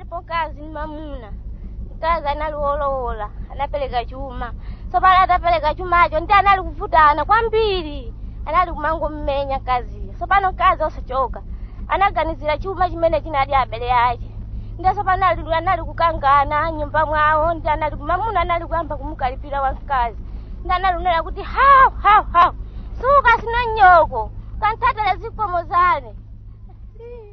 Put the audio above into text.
alipo kazi ni mamuna mkazi anali wolowola anapereka chuma so pale atapereka chumacho ndi anali kuvutana kwambiri anali kumangommenya kaziyo so pano mkazi osachoka anaganizira chuma chimene chinali abele ake ndiso pano ali- anali kukangana nyumba mwawo ndi anali mamuna anali kuyamba kumukalipira wamkazi ndi anali kunena kuti hawu hawu hawu suka sina nyoko kanthatele zikomo zane